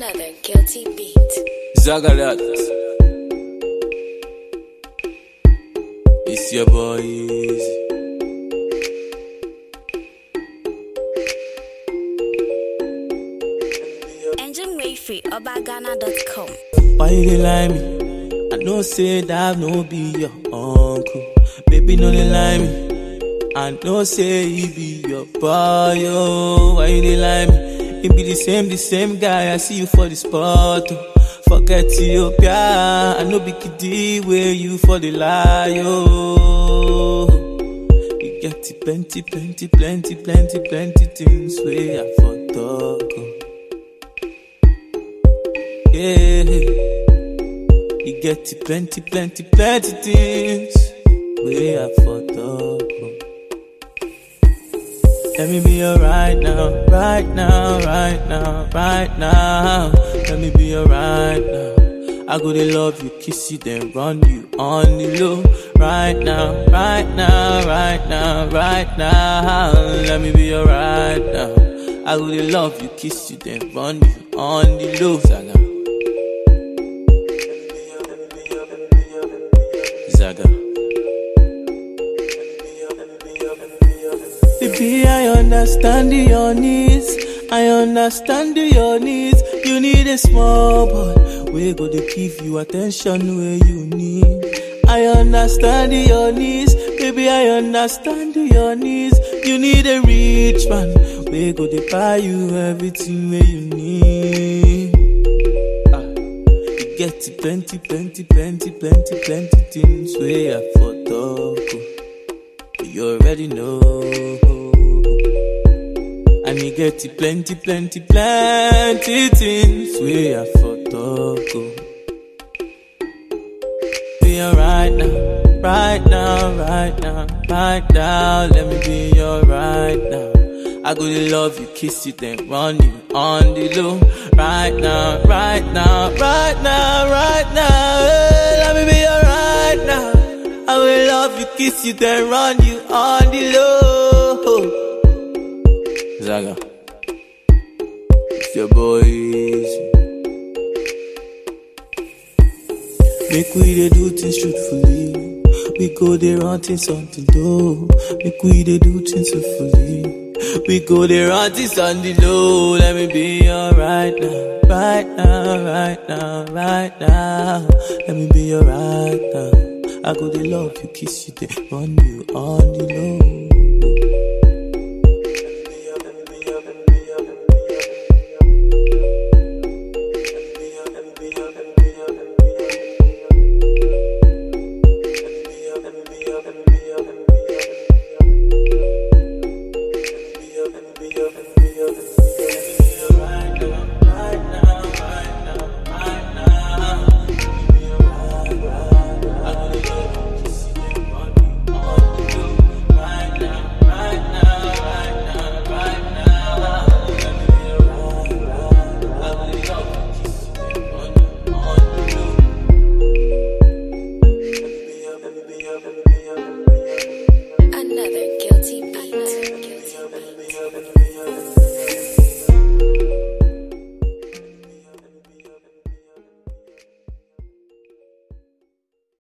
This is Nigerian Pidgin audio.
Another guilty beat. Zagalat. It's your boy Easy. Engine Wayfree, Obagana.com. Why you dey lie me? I know say that no be your uncle. Baby, no dey lie me. I know say he be your boy. Oh, why you dey lie me? He be the same, the same guy. I see you for the spot. Oh. Forget Ethiopia. I know be kiddie where you for the lie. Oh. You get it plenty, plenty, plenty, plenty, plenty things where I for talk. Oh. Yeah. You get it plenty, plenty, plenty things. We are for talk. oh. Let me be your right now, right now, right now, right now. Let me be your right now. I go to love you, kiss you, then run you on the low. Right now, right now, right now, right now. Let me be your right now. I go to love you, kiss you, then run you on the low. Zaga. Zaga. Baby, I understand your needs. I understand your needs. You need a small boy. We go to give you attention where you need. I understand your needs. Baby, I understand your needs. You need a rich man. We go to buy you everything where you need. Ah. You get it plenty, plenty, plenty, plenty, plenty things where I for talk. oh. You already know. And you get it plenty, plenty, plenty things where I for talk. oh. Be alright now, right now, right now, right now. Let me be your right now. I go to love you, kiss you, then run you on the low. Right now, right now, right now, right now. Hey, let me be your right now. I will love you, kiss you, then run you on the low. Zaga, it's your boy. Easy. Make we dey do things truthfully. We go dey run things something though. Make we dey do things truthfully. We go dey run things on the low. Let me be your right now, right now, right now, right now. Let me be your right now. I go dey love you, kiss you, dey run you on the low. Another